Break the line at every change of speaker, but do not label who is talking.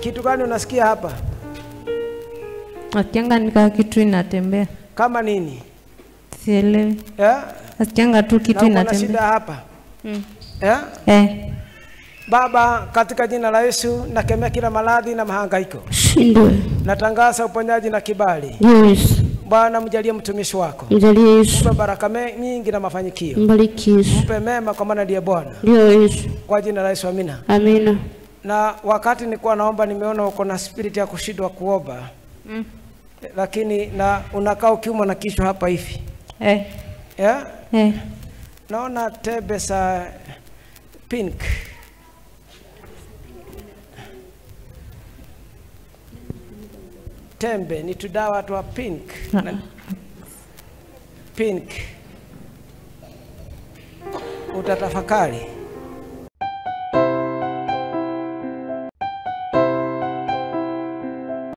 kitu gani unasikia hapa?
Nasikianga nika kitu inatembea,
Kama nini?
sielewi.
Eh?
Nasikianga tu kitu
Na uko na shida
inatembea.
hapa.
Mm.
Eh?
Eh,
Baba, katika jina la Yesu nakemea kila maradhi na mahangaiko.
Shindwe.
Natangaza uponyaji na kibali.
Yesu.
Bwana, mjalie mtumishi wako,
Mjalie Yesu.
mpe baraka me- nyingi na mafanikio,
Mbariki Yesu.
mpe mema, kwa maana ndiye Bwana.
Ndio Yesu.
Kwa jina la Yesu, amina.
Amina.
Na wakati nilikuwa naomba, nimeona uko na spirit ya kushindwa kuomba
Mm.
lakini na unakaa ukiumwa na kichwa hapa hivi
eh,
yeah?
eh.
Naona tembe za pink tembe ni tudawa twa pink na, pink utatafakari